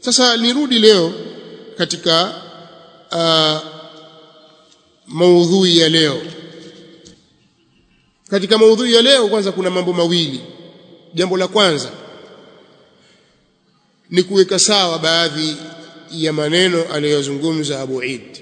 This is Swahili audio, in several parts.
sasa nirudi leo katika uh, maudhui ya leo katika maudhui ya leo kwanza kuna mambo mawili jambo la kwanza ni kuweka sawa baadhi ya maneno aliyozungumza Abu Eid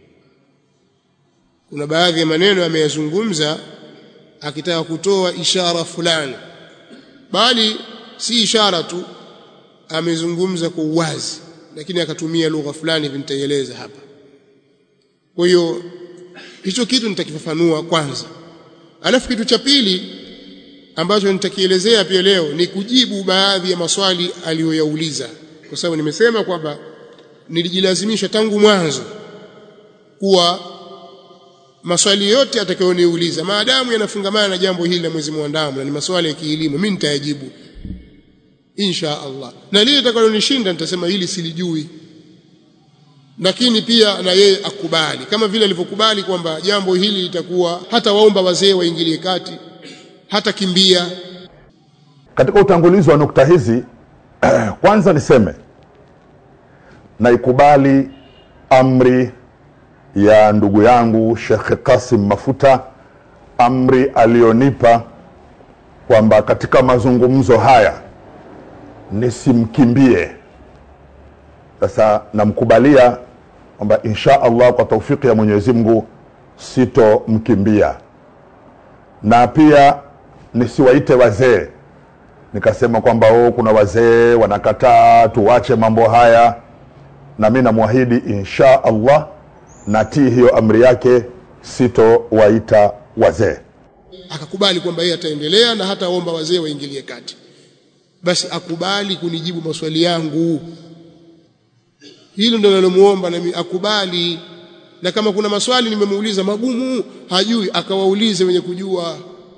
kuna baadhi ya maneno ameyazungumza akitaka kutoa ishara fulani bali si ishara tu amezungumza kwa uwazi lakini akatumia lugha fulani nitaieleza hapa kwa hiyo hicho kitu nitakifafanua kwanza alafu kitu cha pili ambacho nitakielezea pia leo ni kujibu baadhi ya maswali aliyoyauliza kwa sababu nimesema kwamba nilijilazimisha tangu mwanzo kuwa maswali yote atakayoniuliza maadamu yanafungamana na jambo hili la mwezi mwandamo na ni maswali ya kielimu mimi nitayajibu insha Allah na lile litakalonishinda nitasema hili silijui lakini pia na yeye akubali kama vile alivyokubali kwamba jambo hili litakuwa hata waomba wazee waingilie kati hata kimbia katika utangulizi wa nukta hizi kwanza niseme naikubali amri ya ndugu yangu Sheikh Kasim Mafuta amri aliyonipa kwamba katika mazungumzo haya nisimkimbie sasa namkubalia kwamba insha Allah kwa taufiki ya Mwenyezi Mungu sitomkimbia na pia nisiwaite wazee nikasema kwamba oh, kuna wazee wanakataa tuwache mambo haya na mi namwahidi insha Allah natii hiyo amri yake sitowaita wazee akakubali kwamba yeye ataendelea na hata omba wazee waingilie kati basi akubali kunijibu maswali yangu hilo ndio nalomuomba nami akubali na kama kuna maswali nimemuuliza magumu hajui akawaulize wenye kujua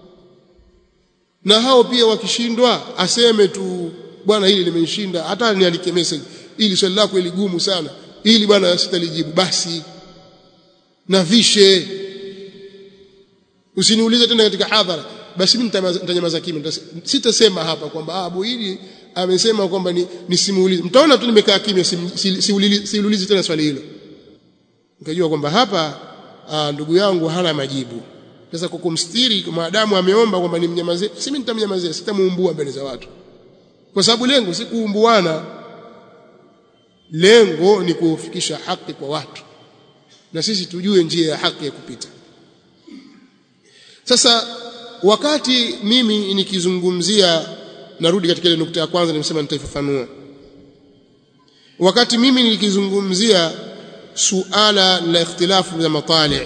na hao pia wakishindwa aseme tu bwana hili limenishinda hata niandike message ili swali lako iligumu sana ili bwana sitalijibu basi na vishe usiniulize tena katika hadhara basi mimi nitanyamaza kimya sitasema hapa kwamba Abu hili amesema kwamba ni nisimuulize mtaona tu nimekaa kimya siulizi si, si, si tena swali hilo nikajua kwamba hapa aa, ndugu yangu hana majibu sasa kwa kumstiri maadamu ameomba kwamba nimnyamazie si mimi nitamnyamazia sitamuumbua mbele za watu kwa sababu lengo si kuumbuana lengo ni kufikisha haki kwa watu na sisi tujue njia ya haki ya kupita sasa wakati mimi nikizungumzia narudi katika ile nukta ya kwanza nimesema nitaifafanua wakati mimi nikizungumzia suala la ikhtilafu za matali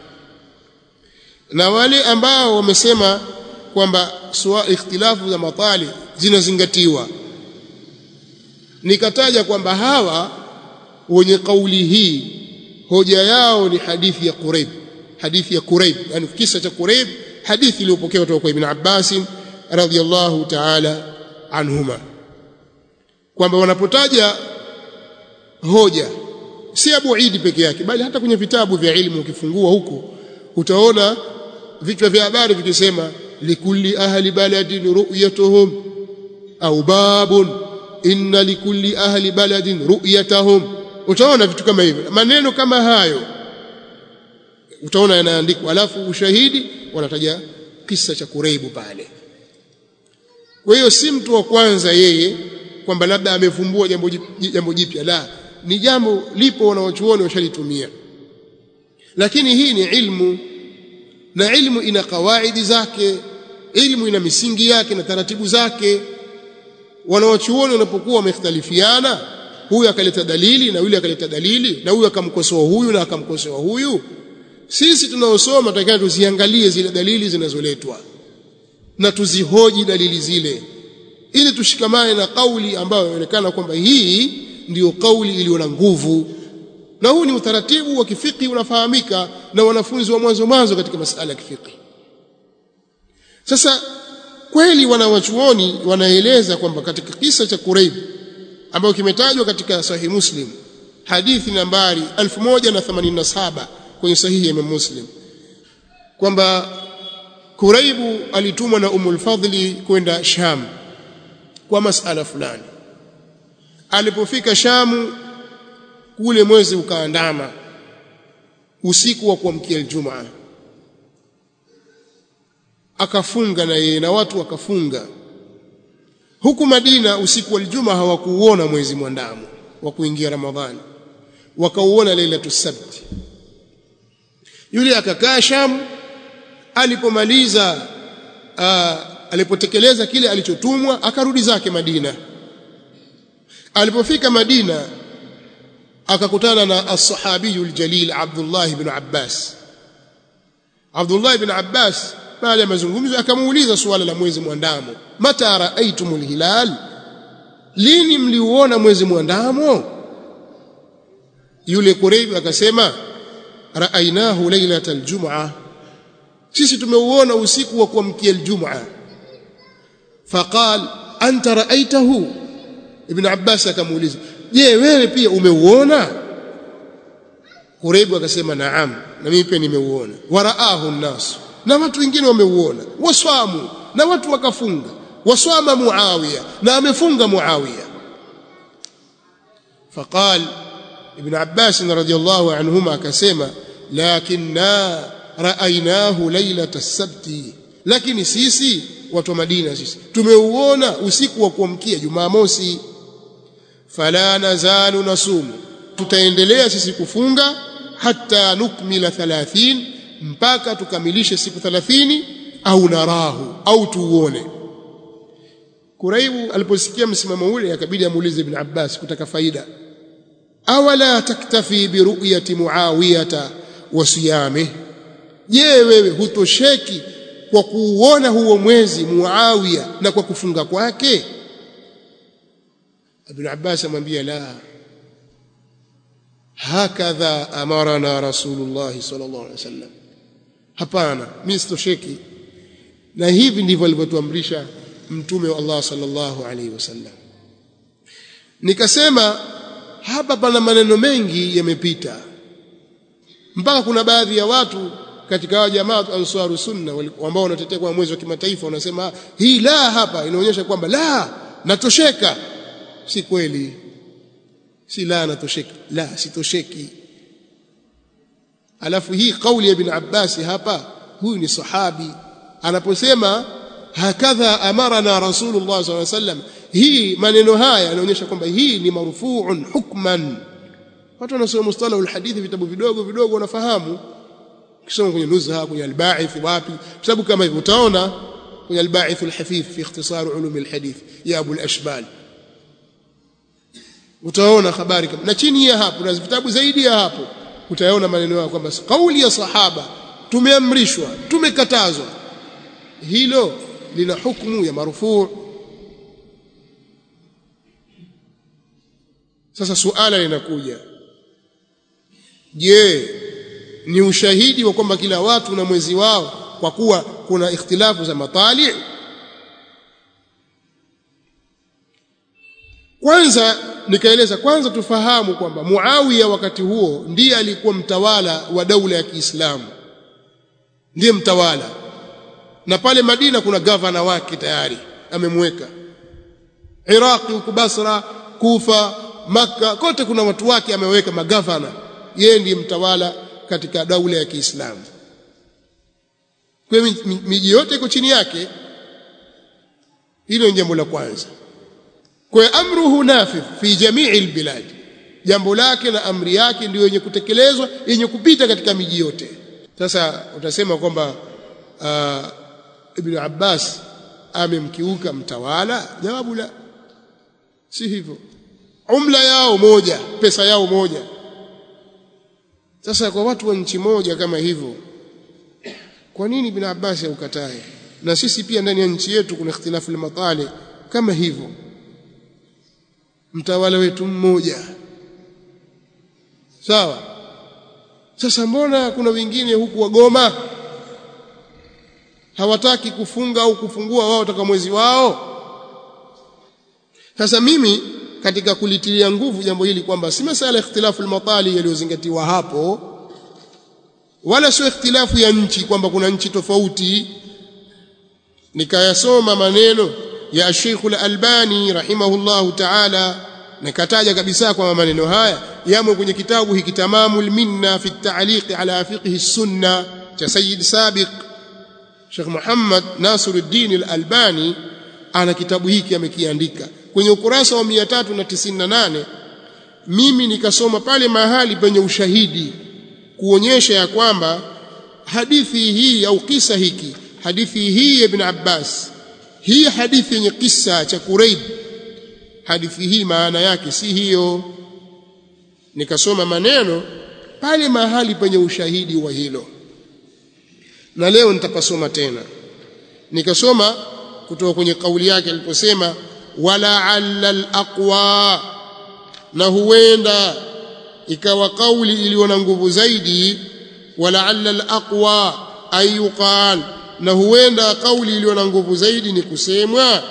na wale ambao wamesema kwamba ikhtilafu za matali zinazingatiwa nikataja kwamba hawa wenye kauli hii hoja yao ni hadithi ya Quraib hadithi ya Quraib yani kisa cha Quraib hadithi iliyopokewa kutoka kwa Ibn Abbas radhiyallahu ta'ala anhuma kwamba wanapotaja hoja si Abu Idi peke yake bali hata kwenye vitabu vya ilmu ukifungua huko utaona vichwa vya habari vikisema likulli ahli baladin ru'yatuhum au babun inna likulli ahli baladin ru'yatahum utaona vitu kama hivyo maneno kama hayo utaona yanaandikwa alafu ushahidi wanataja kisa cha Kureibu pale kwa hiyo si mtu wa kwanza yeye kwamba labda amevumbua jambo jambo jipya la ni jambo lipo wanaochuoni washalitumia lakini hii ni ilmu na ilmu ina kawaidi zake ilmu ina misingi yake na taratibu zake wanaochuoni wanapokuwa wamekhtalifiana huyu akaleta dalili na yule akaleta dalili na huyu akamkosoa huyu na akamkosoa huyu sisi tunaosoma tunataka tuziangalie zile dalili zinazoletwa na tuzihoji dalili zile ili tushikamane na kauli ambayo inaonekana kwamba hii ndiyo kauli iliyo na nguvu na huu ni utaratibu wa kifiki unafahamika na wanafunzi wa mwanzo mwanzo katika masala ya kifiki sasa kweli wanawachuoni wanaeleza kwamba katika kisa cha Quraib ambayo kimetajwa katika sahihi Muslim hadithi nambari 1087 kwenye sahihi ya Imam Muslim kwamba Kuraibu alitumwa na Ummul Fadli kwenda Sham kwa masala fulani alipofika Shamu kule mwezi ukaandama usiku wa kuamkia Ijumaa akafunga na yeye na watu wakafunga huku Madina usiku wa Ijumaa hawakuuona mwezi mwandamo wa kuingia Ramadhani wakauona Lailatul Sabt yule akakaa Sham alipomaliza alipotekeleza kile alichotumwa akarudi zake Madina alipofika Madina akakutana na as-sahabiyul jalil Abdullah ibn Abbas Abdullah ibn Abbas baada ya mazungumzo akamuuliza suala la mwezi mwandamo mata raaitumul hilal lini mliuona mwezi mwandamo yule Qurayb akasema raainahu lailatal jum'a sisi tumeuona usiku wa kuamkia aljum'a faqal anta raaitahu ibn Abbas akamuuliza je wewe pia umeuona Qurayb akasema naam na mimi pia nimeuona waraahu nnas na watu wengine wameuona waswamu na watu wakafunga waswama Muawiya na amefunga Muawiya faqal ibn Abbas radhiyallahu anhuma akasema lakinna raainahu lailata as-sabti lakini sisi watu wa Madina sisi tumeuona usiku wa kuamkia Jumamosi fala nazalu nasumu tutaendelea sisi kufunga hata nukmila 30 mpaka tukamilishe siku 30 au narahu au tuuone Kuraibu aliposikia msimamo ule akabidi amuulize Ibn Abbas kutaka faida awala taktafi biruyati muawiyata wa siyamih je wewe hutosheki kwa kuuona huo mwezi Muawiya na kwa kufunga kwake Ibn Abbas amwambia la hakadha amarana Rasulullah sallallahu alaihi wasallam hapana mimi sitosheki na hivi ndivyo alivyotuamrisha mtume wa Allah sallallahu alaihi wasallam nikasema hapa pana maneno mengi yamepita mpaka kuna baadhi ya watu katika hao jamaa ansaru sunna ambao wanatetea kwa mwezi wa kimataifa wanasema hii la hapa inaonyesha kwamba la natosheka si kweli si la natosheka la sitosheki alafu hii kauli ya ibn Abbas hapa huyu ni sahabi anaposema hakadha amarana rasulullah sallallahu alaihi wasallam hii maneno haya yanaonyesha kwamba hii ni marfu'un hukman watu wanasoma mustalahul hadithi vitabu vidogo vidogo wanafahamu kisoma kwenye nuzha kwenye al-ba'ith wapi sababu kama hivyo utaona kwenye al-ba'ith al-hafif fi ikhtisar ulum al-hadith ya Abu al-Ashbal utaona habari kama na chini ya hapo na vitabu zaidi ya hapo utaona maneno yao kwamba kauli ya sahaba tumeamrishwa tumekatazwa hilo lina hukumu ya marufuu sasa suala linakuja je ni ushahidi wa kwamba kila watu na mwezi wao kwa kuwa kuna ikhtilafu za matali kwanza nikaeleza kwanza tufahamu kwamba Muawiya wakati huo ndiye alikuwa mtawala wa daula ya Kiislamu ndiye mtawala na pale Madina kuna gavana wake tayari amemweka Iraqi huko Basra Kufa Makka kote kuna watu wake ameweka magavana yeye ndiye mtawala katika daula ya Kiislamu kwa hiyo miji yote iko chini yake hilo ni jambo la kwanza kwa amruhu nafidh fi jamii albilad jambo lake na amri yake ndio yenye kutekelezwa yenye kupita katika miji yote sasa utasema kwamba uh, ibn Abbas amemkiuka mtawala jawabu la si hivyo umla yao moja pesa yao moja sasa kwa watu wa nchi moja kama hivyo kwa nini ibn Abbas aukatae na sisi pia ndani ya nchi yetu kuna ikhtilafu matali kama hivyo mtawala wetu mmoja sawa sasa mbona kuna wengine huku wagoma hawataki kufunga au kufungua wao toka mwezi wao sasa mimi katika kulitilia nguvu jambo hili kwamba si masala ikhtilafu al-matali yaliyozingatiwa hapo wala sio ikhtilafu ya nchi kwamba kuna nchi tofauti nikayasoma maneno ya Sheikh al-Albani rahimahullahu ta'ala nikataja kabisa kwamba maneno haya yamo kwenye kitabu hiki tamamul minna fi at-ta'liq ala fiqh sunna cha Sayyid Sabiq Sheikh Muhammad Nasiruddin al-Albani ana kitabu hiki amekiandika kwenye ukurasa wa 398 mimi nikasoma pale mahali penye ushahidi kuonyesha ya kwamba hadithi hii au kisa hiki hadithi hii ya Ibn Abbas hii hadithi yenye kisa cha Quraib hadithi hii maana yake si hiyo nikasoma maneno pale mahali penye ushahidi wa hilo na leo nitapasoma tena nikasoma kutoka kwenye kauli yake aliposema wala alla alaqwa na huenda ikawa kauli iliyo na nguvu zaidi wala alla alaqwa ayuqal na huenda kauli iliyo na nguvu zaidi ni kusemwa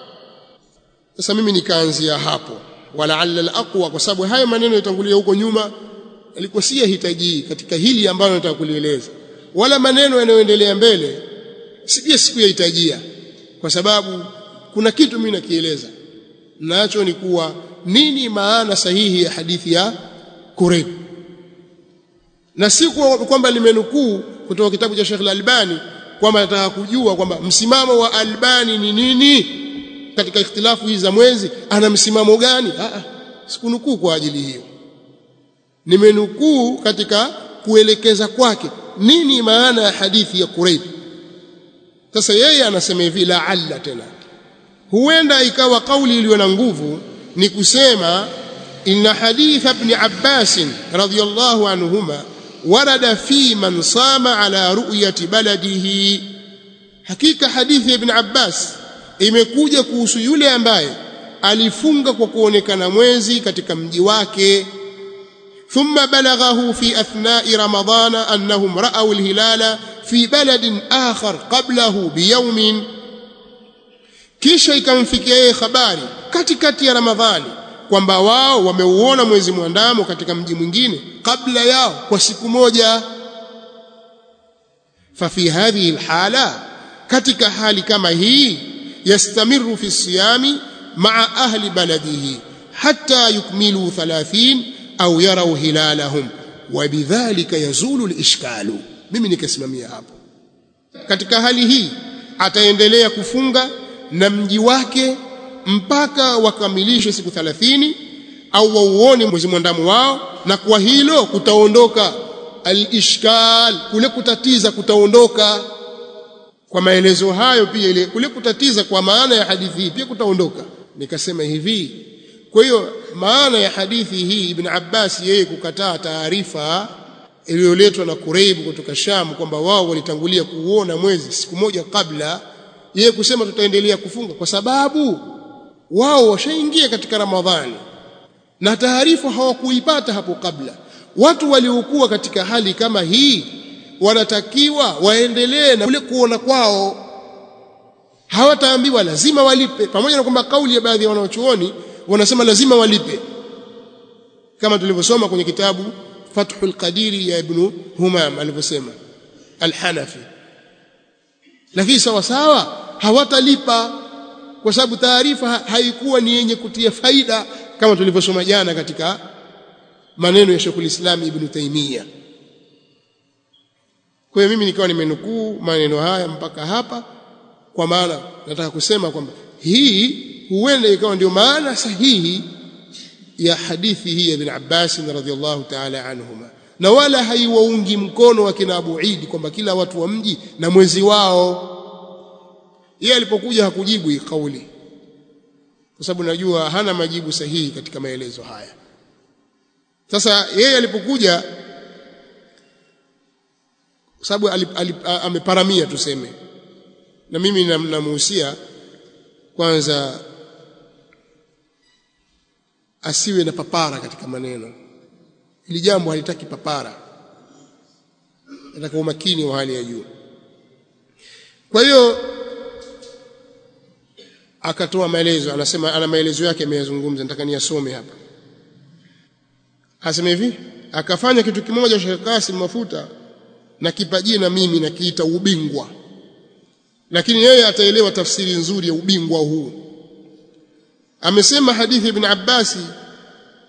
sasa mimi nikaanzia hapo wala alla alaqwa kwa sababu haya maneno yatangulia huko nyuma yalikuwa si yahitaji katika hili ambalo nataka kulieleza wala maneno yanayoendelea mbele sije sikuyahitajia kwa sababu kuna kitu mimi nakieleza nacho ni kuwa nini maana sahihi ya hadithi ya Kurayb na si kwamba limenukuu kutoka kitabu cha Sheikh Al-Albani kwamba nataka kujua kwamba msimamo wa Albani ni nini katika ikhtilafu hizi za mwezi ana msimamo gani ah sikunukuu kwa ajili hiyo nimenukuu katika kuelekeza kwake nini maana ya hadithi ya Kurayb sasa yeye anasema hivi la'alla tena huenda ikawa kauli iliyo na nguvu ni kusema inna hadith ibn Abbas radhiyallahu anhuma warada fi man sama ala ru'yati baladihi hakika hadithi ya ibn Abbas imekuja kuhusu yule ambaye alifunga kwa kuonekana mwezi katika mji wake ثم بلغه في أثناء رمضان أنهم رأوا الهلال في بلد آخر قبله بيوم kisha ikamfikia yeye habari katikati ya Ramadhani kwamba wao wameuona mwezi mwandamo katika mji mwingine kabla yao kwa siku moja fafi hadhihi alhala katika hali kama hii yastamiru fi siyami maa ahli baladihi hatta yukmilu 30 au yarau hilalahum wabidhalika yazulu alishkalu mimi nikasimamia hapo katika hali hii ataendelea kufunga na mji wake mpaka wakamilishe siku 30 au wauone mwezi mwandamo wao na kwa hilo kutaondoka alishkal kule kutatiza kutaondoka kwa maelezo hayo pia ile kule kutatiza kwa maana ya hadithi hii pia kutaondoka nikasema hivi kwa hiyo maana ya hadithi hii Ibn Abbas yeye kukataa taarifa iliyoletwa na Kurayb kutoka Sham kwamba wao walitangulia kuuona mwezi siku moja kabla yeye kusema tutaendelea kufunga kwa sababu wao washaingia katika Ramadhani na taarifa hawakuipata hapo kabla watu waliokuwa katika hali kama hii wanatakiwa waendelee na kule kuona kwao hawataambiwa lazima walipe pamoja na kwamba kauli ya baadhi ya wanaochuoni wanasema lazima walipe kama tulivyosoma kwenye kitabu Fathul Qadiri ya Ibn Humam alivyosema Al-Hanafi lakini sawa sawa hawatalipa kwa sababu taarifa haikuwa ni yenye kutia faida kama tulivyosoma jana katika maneno ya Sheikhul Islam Ibn Taymiyyah kwa hiyo mimi nikawa nimenukuu maneno haya mpaka hapa kwa maana nataka kusema kwamba hii huenda ikawa ndio maana sahihi ya hadithi hii ya Ibn Abbas radhiallahu ta'ala anhuma na wala haiwaungi mkono wa kina Abu Eid kwamba kila watu wa mji na mwezi wao yeye alipokuja hakujibu hii kauli kwa sababu najua hana majibu sahihi katika maelezo haya sasa yeye alipokuja kwa sababu ameparamia tuseme na mimi namuhusia kwanza asiwe na papara katika maneno ili jambo halitaki papara nataka umakini wa hali ya juu kwa hiyo akatoa maelezo anasema ana maelezo yake ameyazungumza nataka niyasome hapa asema hivi akafanya kitu kimoja Sheikh Kasim Mafuta na kipajie na mimi na kiita ubingwa lakini yeye ataelewa tafsiri nzuri ya ubingwa huu amesema hadithi ibn Abbasi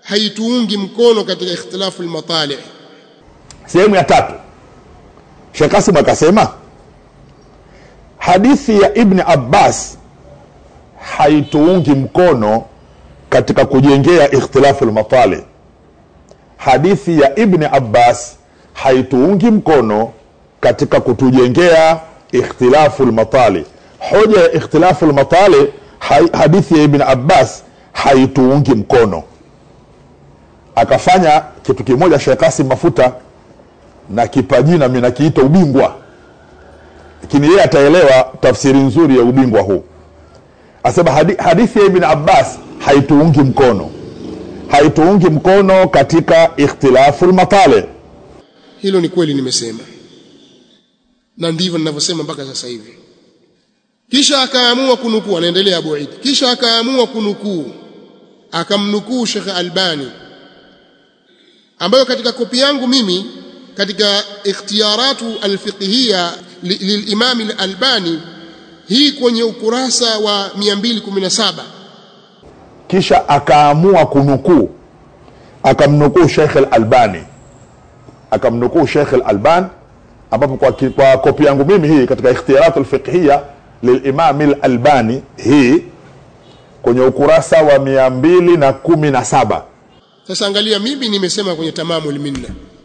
haituungi mkono katika ikhtilafu al-matalih sehemu ya tatu Sheikh Kasim akasema hadithi ya Ibn Abbas haituungi mkono katika kujengea ikhtilafu al-matali hadithi ya Ibn Abbas haituungi mkono katika kutujengea ikhtilafu al-matali hoja ya ikhtilafu al-matali hadithi ya Ibn Abbas haituungi mkono akafanya kitu kimoja Sheikh Kasim Mafuta na kipajina mimi nakiita ubingwa lakini yeye ataelewa tafsiri nzuri ya ubingwa huu asema hadi, hadithi ya Ibn Abbas haituungi mkono haituungi mkono katika ikhtilafu lmatale hilo ni kweli nimesema na ndivyo ninavyosema mpaka sasa hivi kisha akaamua kunukuu anaendelea Abu Eid kisha akaamua kunukuu akamnukuu Sheikh Albani ambayo katika kopi yangu mimi katika ikhtiyaratu alfiqhiyya lilimam al-Albani hii kwenye ukurasa wa 217 kisha akaamua kunukuu akamnukuu Sheikh al-Albani akamnukuu Sheikh al-Albani ambapo kwa, kwa kopi yangu mimi hii katika ikhtiyaratu alfiqhiyya lilimam al-Albani hii kwenye ukurasa wa 217 sasa angalia mimi nimesema kwenye tamamul minna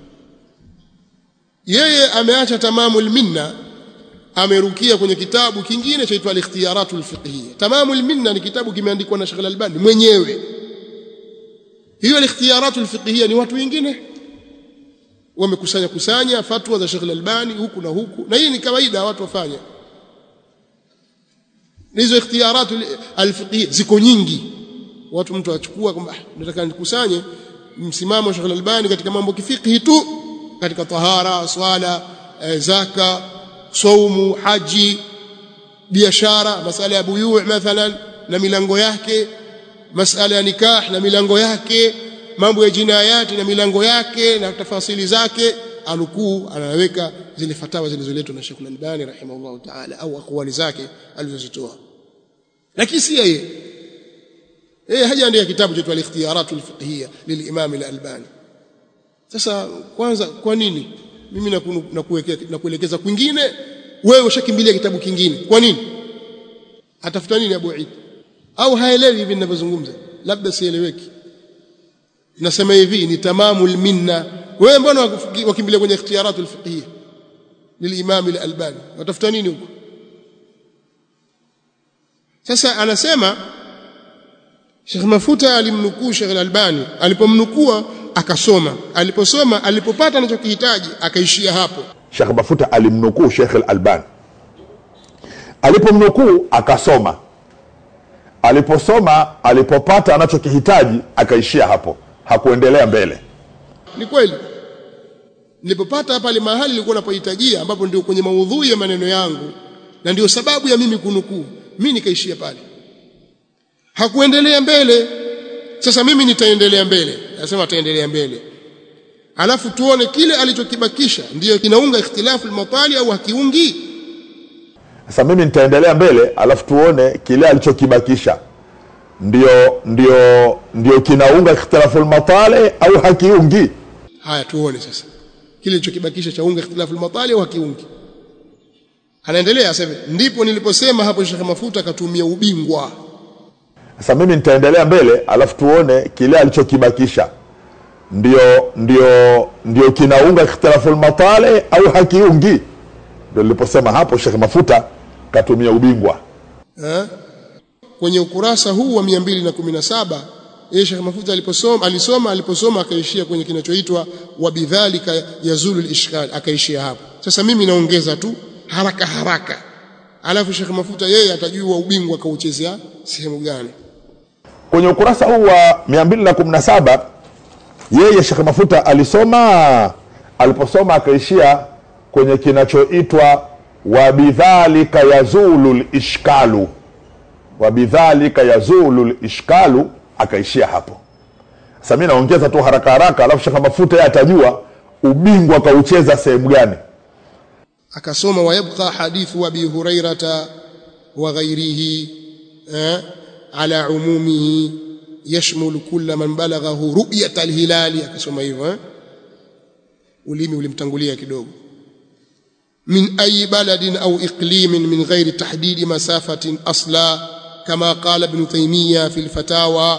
yeye ameacha tamamul minna amerukia kwenye kitabu kingine chaitwa al-ikhtiyaratul fiqhiyya tamamul minna ni kitabu kimeandikwa na Sheikh al-Albani mwenyewe hiyo al-ikhtiyaratul fiqhiyya ni watu wengine wamekusanya kusanya fatwa za Sheikh al-Albani huku na huku na hii ni kawaida watu wafanya hizo ikhtiyaratul al-fiqhiyya ziko nyingi watu mtu achukua kwamba nataka nikusanye msimamo wa Sheikh al-Albani katika mambo kifiqhi tu katika tahara swala e, zaka saumu haji biashara masala ya buyu mathalan na milango yake masala ya nikah na milango yake mambo ya jinayati na milango yake na tafasili zake anukuu anaweka zile fatawa zilizoletwa na Sheikh al-Albani rahimahullah ta'ala au akwali zake alizozitoa lakini si yeye yeye hajaandika kitabu cha al-ikhtiyarat al-fiqhiyya lilimam al-Albani sasa kwanza kwa nini mimi nakuelekeza kwingine wewe ushakimbilia kitabu kingine kwa nini atafuta nini Abu Eid au haelewi hivi ninavyozungumza labda sieleweki nasema hivi ni tamamul minna wewe mbona wakimbilia kwenye ikhtiyarat al-fiqhiyya lilimam al-Albani watafuta nini huko sasa anasema Sheikh Mafuta alimnukuu Sheikh Al-Albani alipomnukua akasoma aliposoma alipopata anachokihitaji akaishia hapo Sheikh Mafuta alimnukuu Sheikh Al-Albani alipomnukuu akasoma aliposoma alipopata anachokihitaji akaishia hapo hakuendelea mbele ni kweli nilipopata pale mahali nilikuwa napohitajia ambapo ndio kwenye maudhui ya maneno yangu na ndio sababu ya mimi kunukuu mimi nikaishia pale hakuendelea mbele sasa mimi nitaendelea mbele nasema ataendelea mbele alafu tuone kile alichokibakisha ndiyo kinaunga ikhtilafu al-matali au hakiungi sasa mimi nitaendelea mbele alafu tuone kile alichokibakisha ndio ndio ndio kinaunga ikhtilafu al-matali au hakiungi haya tuone sasa kile alichokibakisha chaunga ikhtilafu al-matali au hakiungi anaendelea asema ndipo niliposema hapo Sheikh Mafuta akatumia ubingwa sasa mimi nitaendelea mbele alafu tuone kile alichokibakisha ndio ndio ndio kinaunga ikhtilafu al-matali au hakiungi ndio niliposema hapo Sheikh Mafuta katumia ubingwa ha? kwenye ukurasa huu wa 217 yeye Sheikh Mafuta aliposoma alisoma aliposoma akaishia kwenye kinachoitwa wabidhalika yazulu al-ishkal akaishia hapo sasa mimi naongeza tu haraka haraka alafu Sheikh Mafuta yeye atajua ubingwa kauchezea sehemu gani kwenye ukurasa huu wa 217 yeye Sheikh Mafuta alisoma aliposoma akaishia kwenye kinachoitwa wabidhalika yazulu lishkalu wabidhalika yazulu lishkalu akaishia hapo sasa mimi naongeza tu haraka haraka alafu Sheikh Mafuta yeye atajua ubingwa kaucheza sehemu gani akasoma wayabqa hadithu abi hurairata wa ghairihi eh, ala umumihi yashmulu kulla man balaghahu ru'yat alhilali akasoma hivyo eh? ulimi ulimtangulia kidogo min ayi baladin au iqlimin min ghairi tahdidi masafatin asla kama qala ibn taymiya fi alfatawa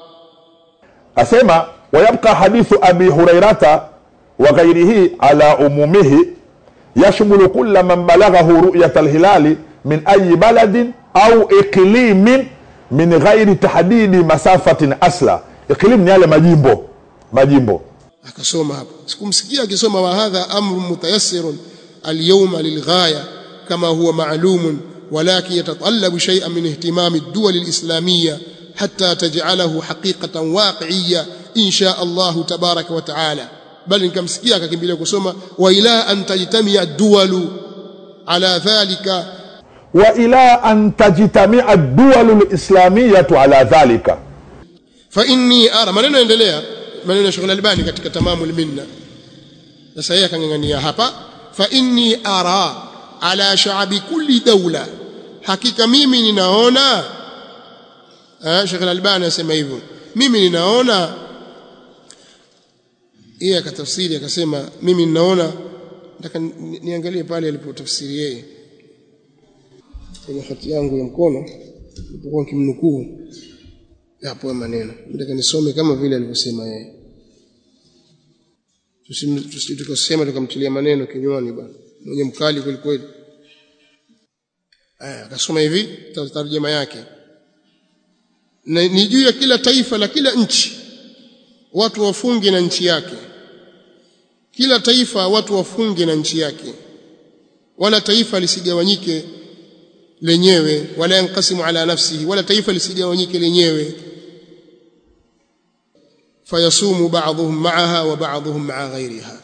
asema wayabqa hadithu abi hurairata wa ghairihi ala umumihi yashmulu kulla man balaghahu ru'yat alhilali min ayi baladin au iqlimin min ghairi tahdidi masafatin asla iqlim ni yale majimbo majimbo akasoma hapo sikumsikia akisoma wa hadha amru mutayassirun alyawma lilghaya kama huwa ma'lumun ولكن يتطلب شيئا من اهتمام الدول الإسلامية حتى تجعله حقيقة واقعية إن شاء الله تبارك وتعالى بل إن كمسكيا ككمبيلة كسوما وإلى أن تجتمع الدول على ذلك وإلى أن تجتمع الدول الإسلامية على ذلك فإني أرى maneno endelea maneno ya Sheikh Al-Albani katika tamamul minna sasa yeye akangangania hapa fa inni ara ala sha'bi kulli dawla hakika mimi ninaona eh Sheikh Al-Albani anasema hivyo mimi ninaona yeye akatafsiri akasema mimi ninaona nataka niangalie pale alipotafsiri yeye kwenye hati yangu ya mkono nilipokuwa nikimnukuu hapo maneno nataka nisome kama vile alivyosema yeye tukasema tukamtilia maneno kinywani bwana mwenye mkali kweli kweli aya akasoma hivi tarjama yake na ni juu ya kila taifa la kila nchi watu wafunge na nchi yake kila taifa watu wafunge na nchi yake wala taifa lisigawanyike lenyewe wala yankasimu ala nafsihi wala taifa lisigawanyike lenyewe fayasumu ba'dhum ma'aha wa ba'dhum ma'a ghayriha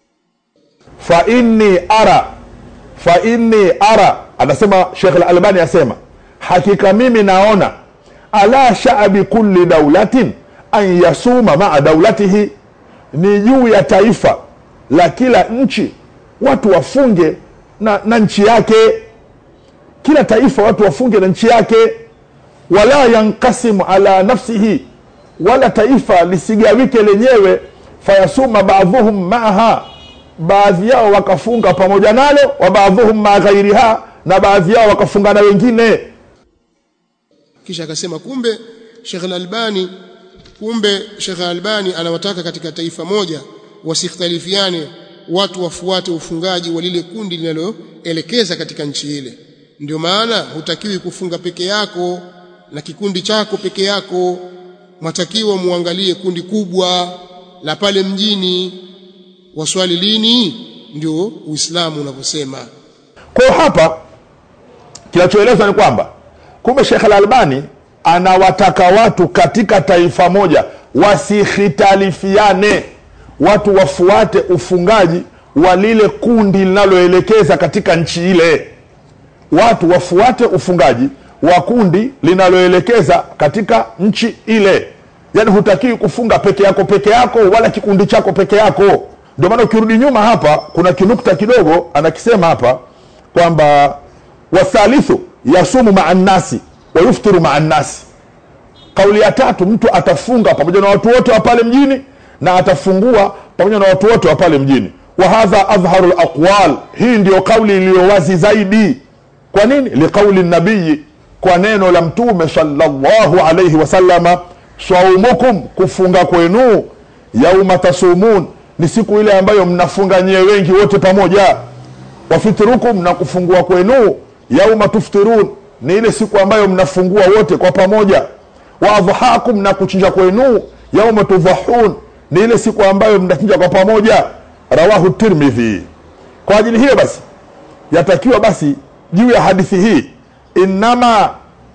fa inni ara fa inni ara anasema Sheikh Al-Albani asema hakika mimi naona ala sha'bi kulli daulatin an yasuma ma'a daulatihi ni juu ya taifa la kila nchi watu wafunge na, na nchi yake kila taifa watu wafunge na nchi yake wala yankasimu ala nafsihi wala taifa lisigawike lenyewe fayasuma baadhuhum maaha baadhi yao wakafunga pamoja nalo wa baadhuhum maa ghairiha na baadhi yao wakafunga na wengine kisha akasema kumbe Sheikh Al-Albani kumbe Sheikh Al-Albani anawataka katika taifa moja wasikhtalifiane watu wafuate ufungaji wa lile kundi linaloelekeza katika nchi ile ndio maana hutakiwi kufunga peke yako na kikundi chako peke yako mwatakiwa muangalie kundi kubwa la pale mjini waswali lini ndio uislamu unavyosema kwa hapa kinachoelezwa ni kwamba kumbe Sheikh Al-Albani anawataka watu katika taifa moja wasihitalifiane watu wafuate ufungaji wa lile kundi linaloelekeza katika nchi ile watu wafuate ufungaji wa kundi linaloelekeza katika nchi ile yaani hutakiwi kufunga peke yako peke yako wala kikundi chako peke yako ndio maana ukirudi nyuma hapa kuna kinukta kidogo anakisema hapa kwamba wathalithu yasumu maa nnasi wayuftiru maa nnasi kauli ya tatu mtu atafunga pamoja na watu wote wa pale mjini na atafungua pamoja na watu wote wa pale mjini wa hadha adhharu laqwal hii ndiyo kauli iliyo wazi zaidi kwa nini liqauli nabiyi kwa neno la mtume sallallahu alayhi wasallama saumukum kufunga kwenu yauma tasumun ni siku ile ambayo mnafunga nyie wengi wote pamoja wafitrukum na kufungua kwenu yauma tuftirun ni ile siku ambayo mnafungua wote kwa pamoja wa adhahakum na kuchinja kwenu yauma tudhahun ni ile siku ambayo mnachinja kwa pamoja rawahu tirmidhi kwa ajili hiyo basi yatakiwa basi juu ya hadithi hii innama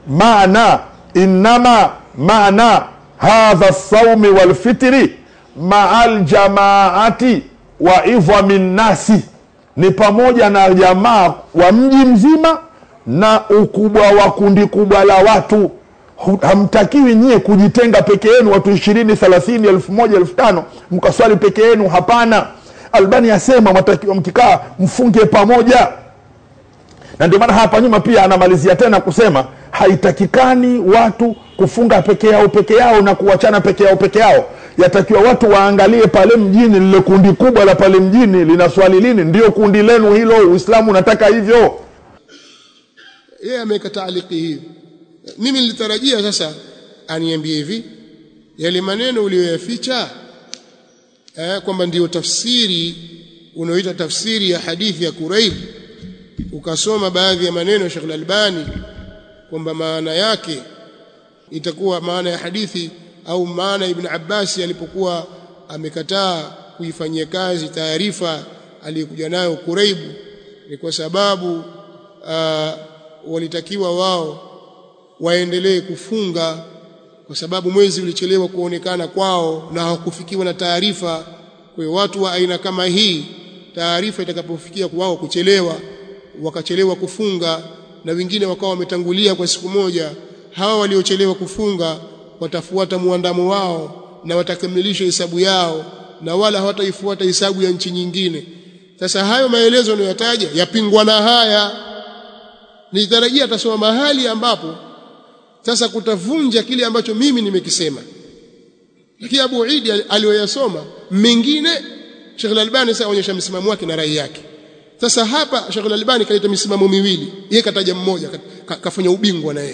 maana innama maana hadha saumi walfitri maa ljamaati wa idhami nnasi ni pamoja na jamaa wa mji mzima na ukubwa wa kundi kubwa la watu hamtakiwi nyie kujitenga peke yenu watu ishirini thelathini elfu moja elfu tano mkaswali peke yenu hapana albani asema matakiwa mkikaa mfunge pamoja na ndio maana hapa nyuma pia anamalizia tena kusema haitakikani watu kufunga peke yao peke yao na kuachana peke yao peke yao yatakiwa watu waangalie pale mjini lile kundi kubwa la pale mjini lina swali lini ndio kundi lenu hilo uislamu unataka hivyo yeye ameweka taaliki hii mimi nilitarajia sasa aniambie hivi yale maneno uliyoyaficha eh, kwamba ndiyo tafsiri unaoita tafsiri ya hadithi ya Quraib ukasoma baadhi ya maneno ya Sheikh Al-Albani kwamba maana yake itakuwa maana ya hadithi au maana Ibn Abbas alipokuwa amekataa kuifanyia kazi taarifa aliyokuja nayo Quraib ni kwa sababu uh, walitakiwa wao waendelee kufunga kwa sababu mwezi ulichelewa kuonekana kwao na hawakufikiwa na taarifa kwa hiyo watu wa aina kama hii taarifa itakapofikia kwao kuchelewa wakachelewa kufunga na wengine wakawa wametangulia kwa siku moja hawa waliochelewa kufunga watafuata muandamo wao na watakamilisha hesabu yao na wala hawataifuata hesabu ya nchi nyingine sasa hayo maelezo anayotaja yapingwa na haya nitarajia atasoma mahali ambapo sasa kutavunja kile ambacho mimi nimekisema lakini Abu Idi aliyoyasoma mengine Sheikh Al-Albani sasa aonyesha msimamo wake na rai yake sasa hapa Sheikh Al-Albani kaleta misimamo miwili yeye kataja mmoja kafanya ubingwa na yeye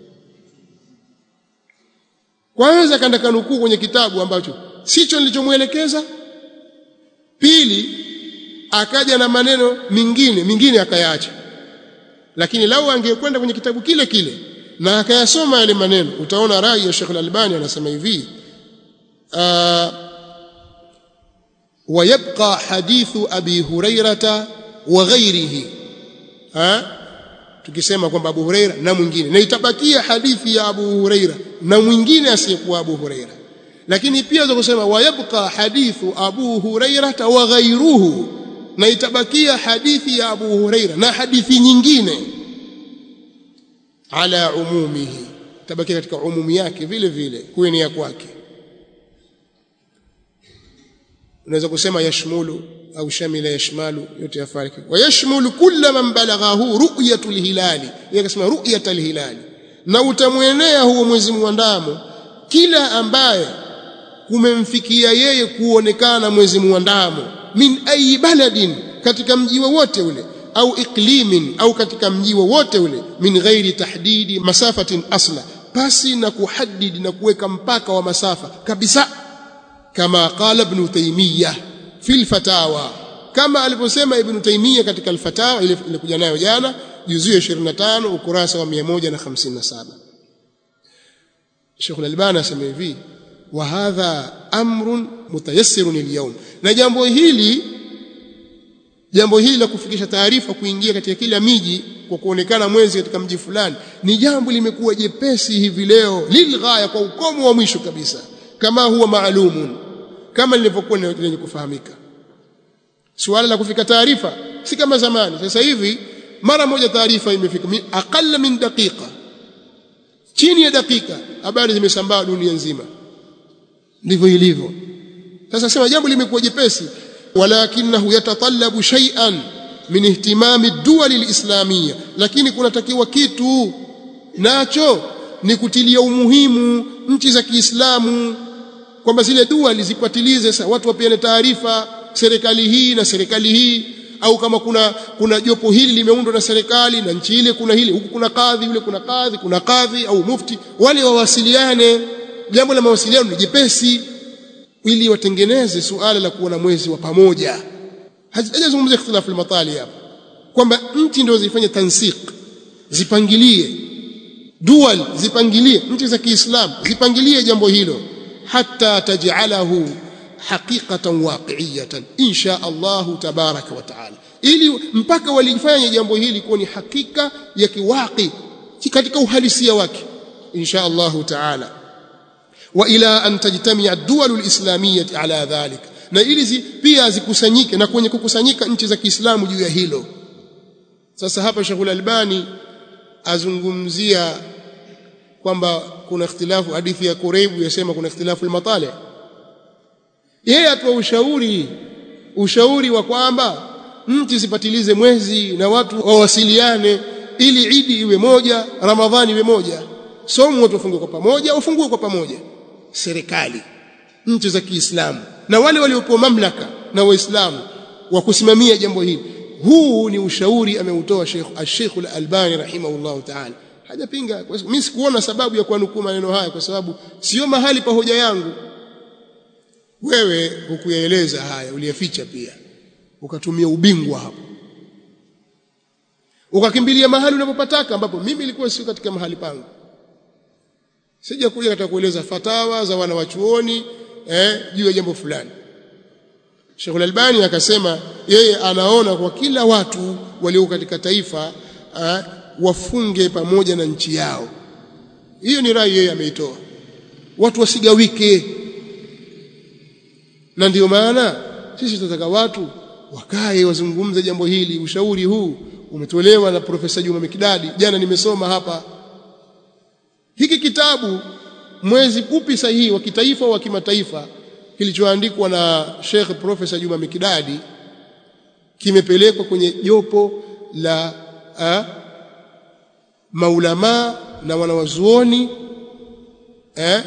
kwanza kaenda kanukuu kwenye kitabu ambacho sicho nilichomuelekeza pili akaja na maneno mingine mingine akayaacha lakini lau angekwenda kwenye kitabu kile kile na akayasoma yale maneno utaona rai ya Sheikh Al-Albani anasema hivi ويبقى حديث أبي هريرة وغيره ها tukisema kwamba Abu Huraira na mwingine na itabakia hadithi ya Abu Huraira na mwingine asiyekuwa Abu Huraira lakini pia za kusema wayabqa hadithu Abu Huraira wa ghairuhu na itabakia hadithi ya Abu Huraira na hadithi nyingine ala umumihi itabakia katika umumi yake vile vile kuenea kwake unaweza kusema yashmulu au shamila yashmalu yote yafariki wa yashmulu kulla man balaghahu ru'yatul hilali yeye akasema ru'yatul hilali na utamwenea huo mwezi muandamo kila ambaye kumemfikia yeye kuonekana mwezi muandamo min ayi baladin katika mji wowote ule au iklimin au katika mji wowote ule min ghairi tahdidi masafatin asla pasi na kuhadidi na kuweka mpaka wa masafa kabisa kama qala ibn taymiyah fi alfatawa kama alivyosema ibn taymiyah katika alfatawa ile ilikuja nayo jana juzuu ya 25 ukurasa wa 157 Sheikh Al-Albani asema hivi wa hadha amrun mutayassirun al na jambo hili jambo hili la kufikisha taarifa kuingia katika kila miji kwa kuonekana mwezi katika mji fulani ni jambo limekuwa jepesi hivi leo lilghaya kwa ukomo wa mwisho kabisa kama huwa maalumun kama lilivyokuwa lenye kufahamika suala la kufika taarifa si kama zamani sasa hivi mara moja taarifa imefika aqalla min daqiqa chini ya dakika habari zimesambaa dunia nzima ndivyo ilivyo sasa sema jambo limekuwa jepesi walakinahu yatatallabu shay'an min ihtimami ad-duwal al-islamiyya lakini kunatakiwa kitu nacho ni kutilia umuhimu nchi za Kiislamu kwamba zile dua lizipatilize sasa watu wapeane taarifa serikali hii na serikali hii au kama kuna kuna jopo hili limeundwa na serikali na nchi ile kuna hili huku kuna kadhi yule kuna kadhi kuna kadhi au mufti wale wawasiliane jambo la mawasiliano ni jepesi ili watengeneze suala la kuwa na mwezi wa pamoja hajazungumzia ikhtilafu al-matali hapa kwamba nchi ndio zifanye tansik zipangilie dual zipangilie nchi za Kiislamu zipangilie jambo hilo hatta taj'alahu haqiqatan waqi'iyatan insha Allah tabaraka wa taala ili mpaka walifanya jambo hili kuwa ni hakika ya kiwaqi katika uhalisia wake insha Allah taala wa ila an tajtamia ad-duwal al-islamiyyah ala dhalik na ili zi, pia zikusanyike na kwenye kukusanyika nchi za Kiislamu juu ya hilo sasa hapa Sheikh Al-Albani azungumzia kwamba kuna ikhtilafu hadithi ya Kuraibu yasema kuna ikhtilafu al-matali yeye atoa ushauri ushauri wa kwamba nchi zipatilize mwezi na watu wawasiliane ili idi iwe moja ramadhani iwe moja somo watu wafungue kwa pamoja wafungue kwa pamoja serikali nchi za Kiislamu na wale waliopewa mamlaka na waislamu wa kusimamia jambo hili huu ni ushauri ameutoa Sheikh Sheikh Al-Albani rahimahullah ta'ala hajapinga mimi sikuona sababu ya kuanukuu maneno haya kwa sababu sio mahali pa hoja yangu wewe hukuyaeleza haya uliyaficha pia ukatumia ubingwa hapo ukakimbilia mahali unapopataka ambapo mimi nilikuwa sio katika mahali pangu sija kuja katika kueleza fatawa za wana wachuoni eh juu ya jambo fulani Sheikh Al-Albani akasema yeye anaona kwa kila watu walio katika taifa eh, wafunge pamoja na nchi yao hiyo ni rai yeye ameitoa watu wasigawike na ndio maana sisi tunataka watu wakae wazungumze jambo hili ushauri huu umetolewa na profesa Juma Mikidadi jana nimesoma hapa hiki kitabu mwezi upi sahihi wa kitaifa wa kimataifa kilichoandikwa na Sheikh Profesa Juma Mikidadi kimepelekwa kwenye jopo la a, maulama na wanawazuoni eh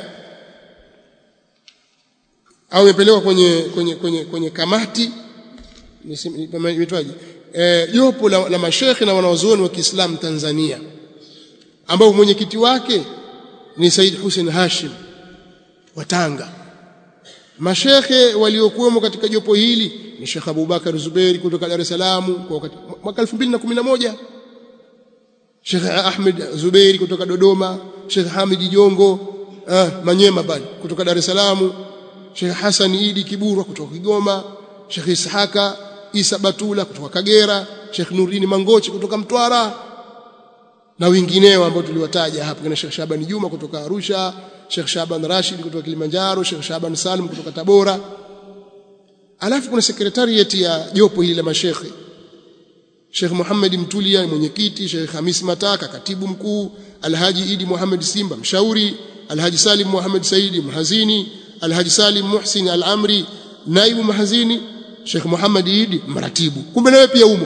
au imepelekwa kwenye kwenye kwenye kwenye kamati imetwaje eh jopo la, la mashekhe na wanawazuoni wa Kiislamu Tanzania ambao mwenyekiti wake ni Said Hussein Hashim wa Tanga mashekhe waliokuwemo katika jopo hili ni Sheikh Abubakar Zuberi kutoka Dar es Salaam kwa wakati mwaka 2011 Sheikh Ahmed Zuberi kutoka Dodoma Sheikh Hamid Jongo ah, Manyema pale kutoka Dar es Salaam Sheikh Hassan Idi Kiburwa kutoka Kigoma Sheikh Ishaka Isa Batula kutoka Kagera Sheikh Nurini Mangochi kutoka Mtwara na wengineo ambao tuliwataja hapo kina Sheikh Shaban Juma kutoka Arusha Sheikh Shaban Rashid kutoka Kilimanjaro Sheikh Shaban Salim kutoka Tabora alafu kuna secretariat ya jopo hili la mashekhe Sheikh Muhammad Mtulia mwenyekiti Sheikh Hamis Mataka katibu mkuu Alhaji Idi Muhammad Simba mshauri Alhaji Salim Muhammad Saidi mhazini Alhaji Salim Muhsin Al-Amri naibu mhazini Sheikh Muhammad Idi mratibu kumbe nawe pia umo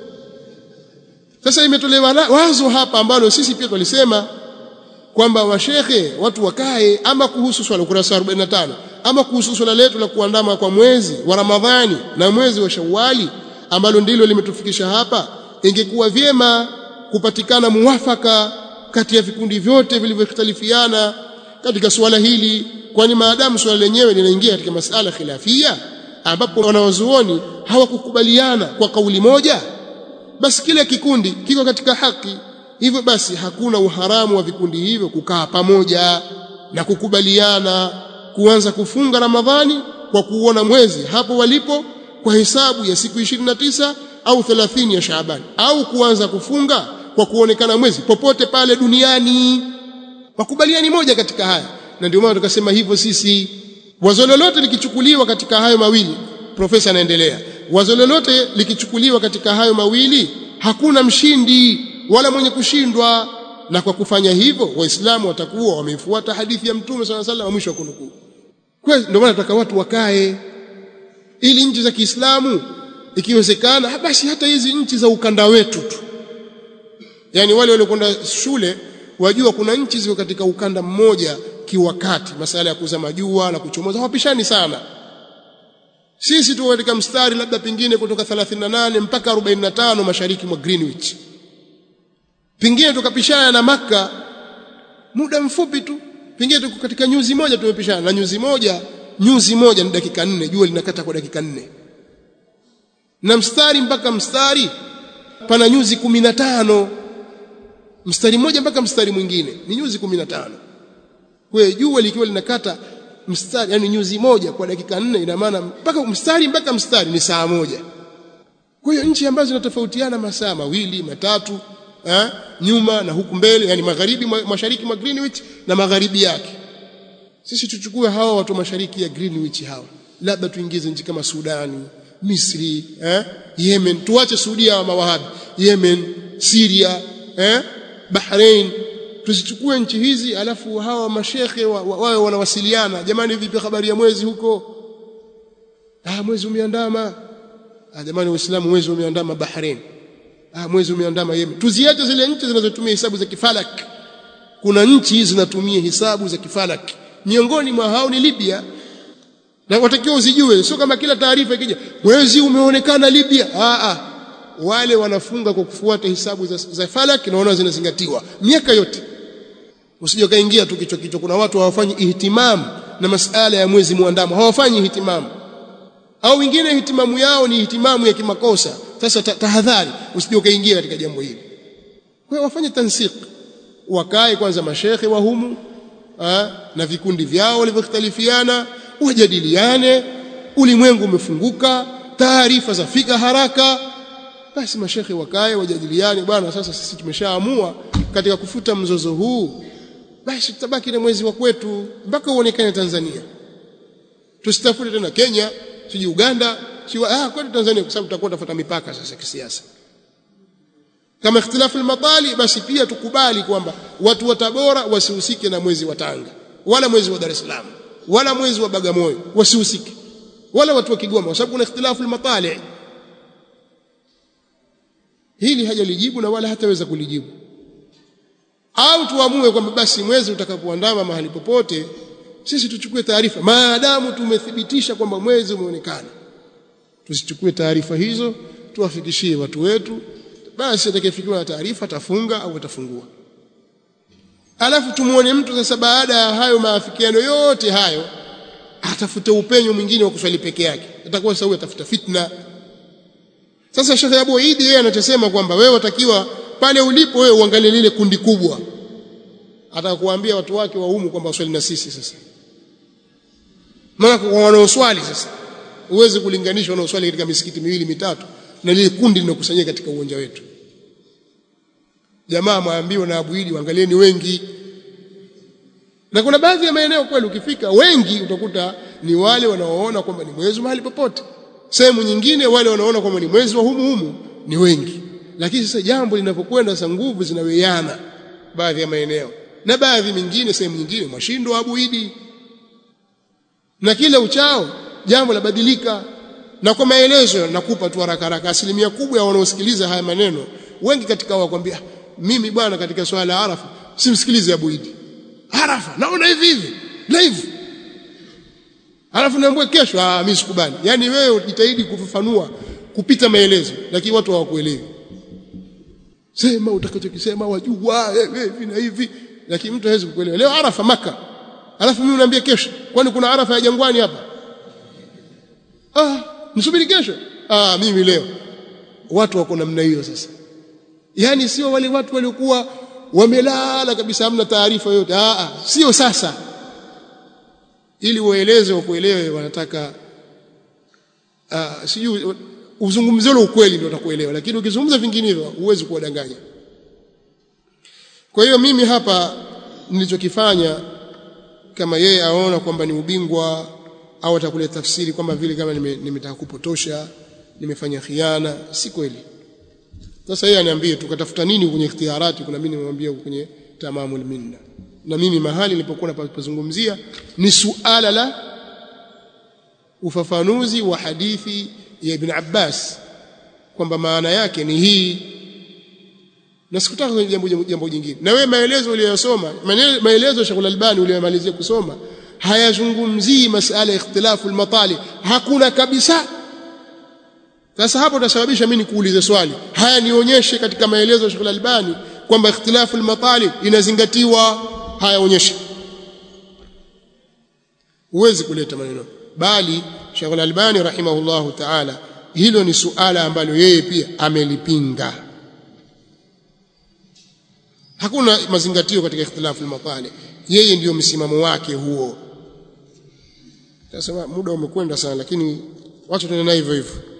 sasa imetolewa wazo hapa ambalo sisi pia tulisema kwamba washekhe watu wakae ama kuhusu swala ukurasa 45 ama kuhusu swala letu la kuandama kwa mwezi wa Ramadhani na mwezi wa Shawwali ambalo ndilo limetufikisha hapa ingekuwa vyema kupatikana muwafaka kati ya vikundi vyote vilivyoختلفiana katika suala hili kwani maadamu suala lenyewe linaingia katika masala khilafia ambapo wanawazuoni hawakukubaliana kwa kauli moja basi kile kikundi kiko katika haki hivyo basi hakuna uharamu wa vikundi hivyo kukaa pamoja na kukubaliana kuanza kufunga Ramadhani kwa kuona mwezi hapo walipo kwa hesabu ya siku 29 au 30 ya Shaaban au kuanza kufunga kwa kuonekana mwezi popote pale duniani wakubaliani moja katika haya na ndio maana tukasema hivyo sisi wazo lolote likichukuliwa katika hayo mawili profesa anaendelea wazo lolote likichukuliwa katika hayo mawili hakuna mshindi wala mwenye kushindwa na kwa kufanya hivyo waislamu watakuwa wameifuata hadithi ya mtume swalla sallam wa mwisho wa kunukuu kwa ndio maana nataka watu wakae ili nchi za Kiislamu ikiwezekana basi hata hizi nchi za ukanda wetu tu yani wale waliokwenda shule wajua kuna nchi ziko katika ukanda mmoja kiwakati masala ya kuzama jua na kuchomoza hawapishani sana sisi tu katika mstari labda pengine kutoka 38 mpaka 45 mashariki mwa Greenwich pengine tukapishana na maka muda mfupi tu pengine tuko katika nyuzi moja tumepishana na nyuzi moja nyuzi moja ni dakika nne jua linakata kwa dakika nne na mstari mpaka mstari pana nyuzi 15 mstari mmoja mpaka mstari mwingine ni nyuzi 15 kwa jua likiwa linakata mstari yani nyuzi moja kwa dakika nne ina maana mpaka mstari mpaka mstari ni saa moja kwa hiyo nchi ambazo zinatofautiana masaa mawili matatu eh, nyuma na huku mbele yani magharibi mashariki mwa Greenwich na magharibi yake sisi tuchukue hawa watu mashariki ya Greenwich hawa labda tuingize nchi kama Sudani Misri eh, Yemen tuache Saudia wa mawahabi Yemen Syria eh, Bahrain tuzichukue nchi hizi alafu hawa mashekhe wawe wa, wa, wanawasiliana jamani vipi habari ya mwezi huko ah mwezi umeandama ah jamani waislamu mwezi umeandama Bahrain ah mwezi umeandama Yemen tuziache zile nchi zinazotumia hesabu za kifalak kuna nchi zinatumia hisabu za kifalaki miongoni mwa hao ni Libya na watakiwa uzijue sio kama kila taarifa ikija mwezi umeonekana Libya a a wale wanafunga kwa kufuata hisabu za, za falaki naona zinazingatiwa miaka yote usije kaingia tu kichwa kichwa kuna watu hawafanyi ihtimam na masala ya mwezi muandamo hawafanyi ihtimam au wengine ihtimamu yao ni ihtimamu ya kimakosa sasa tahadhari usije kaingia katika jambo hili kwa hiyo wafanye tansik wakae kwanza mashekhe wa humu ha, na vikundi vyao walivyokhtalifiana wajadiliane ulimwengu umefunguka taarifa zafika haraka basi mashekhe wakae wajadiliane bwana sasa sisi tumeshaamua katika kufuta mzozo huu basi tutabaki na mwezi wa kwetu mpaka uonekane Tanzania tusitafute tena Kenya siji Uganda siji ah kwetu Tanzania kwa sababu tutakuwa tafuta mipaka sasa kisiasa kama ikhtilafu al-matali basi pia tukubali kwamba watu wa Tabora wasihusike na mwezi wa Tanga wala mwezi wa Dar es Salaam wala mwezi wa Bagamoyo wasihusike wala watu wa Kigoma kwa sababu kuna ikhtilafu al-matali hili hajalijibu na wala hataweza kulijibu au tuamue kwamba basi mwezi utakapoandama mahali popote sisi tuchukue taarifa maadamu tumethibitisha kwamba mwezi umeonekana tusichukue taarifa hizo tuwafikishie watu wetu basi atakayefikiwa na taarifa atafunga au atafungua alafu tumuone mtu sasa baada ya hayo maafikiano yote hayo atafute upenyo mwingine wa kuswali peke yake atakuwa sasa atafuta fitna sasa Sheikh Abu Idi yeye anachosema kwamba wewe watakiwa pale ulipo wewe uangalie lile kundi kubwa atakuambia watu wake wa humu kwamba waswali na sisi sasa maana kwa wanaoswali sasa uweze kulinganisha wanaoswali katika misikiti miwili mitatu na lile kundi linokusanyika katika uwanja wetu jamaa maambiwa na Abu Idi waangalieni wengi na kuna baadhi ya maeneo kweli ukifika wengi utakuta ni wale wanaoona kwamba ni mwezi mahali popote sehemu nyingine wale wanaona kwamba ni mwezi wa humu humu ni wengi lakini sasa jambo linapokwenda sasa nguvu zinaweana baadhi ya maeneo na baadhi mingine sehemu nyingine mashindo Abu Idi na kila uchao jambo labadilika na kwa maelezo nakupa tu haraka haraka asilimia kubwa ya wanaosikiliza haya maneno wengi katika wao wakwambia mimi bwana katika swala la Arafa simsikilize Abu Idi Arafa naona hivi hivi live Alafu naambia kesho ah mimi sikubali. Yaani wewe ujitahidi kufafanua kupita maelezo lakini watu hawakuelewi. Sema utakachokisema wajua hivi na hivi lakini mtu hawezi kukuelewa. Leo Arafa maka. Alafu mimi unaambia kesho. Kwani kuna Arafa ya jangwani hapa? Ah, msubiri kesho. Ah mimi leo. Watu wako namna hiyo sasa. Yaani sio wale watu waliokuwa wamelala kabisa hamna taarifa yote. Ah, ah sio sasa ili ueleze wakuelewe wanataka uh, sijui uzungumzie ule ukweli ndio utakuelewa lakini ukizungumza vinginevyo huwezi kuwadanganya kwa hiyo mimi hapa nilichokifanya kama yeye aona kwamba ni ubingwa au atakuleta tafsiri kwamba vile kama nimetaka nime kupotosha nimefanya khiana si kweli sasa yeye aniambie tukatafuta nini kwenye ikhtiarati kuna mimi nimemwambia kwenye tamamul minna na mimi mahali nilipokuwa napazungumzia ni suala la ufafanuzi wa hadithi ya Ibn Abbas kwamba maana yake ni hii na sikutaka kwenye jambo jambo jingine na wewe maelezo uliyosoma maelezo ya Sheikh Al-Albani uliyomalizia kusoma hayazungumzii masala ya ikhtilafu al-matali hakuna kabisa sasa hapo utasababisha mimi nikuulize swali haya nionyeshe katika maelezo ya Sheikh Al-Albani kwamba ikhtilafu al-matali inazingatiwa hayaonyeshi huwezi kuleta maneno bali Sheikh Al-Albani rahimahullahu ta'ala hilo ni suala ambalo yeye pia amelipinga hakuna mazingatio katika ikhtilafu al-matali yeye ndiyo msimamo wake huo sasa muda umekwenda sana lakini wacha tuende na hivyo hivyo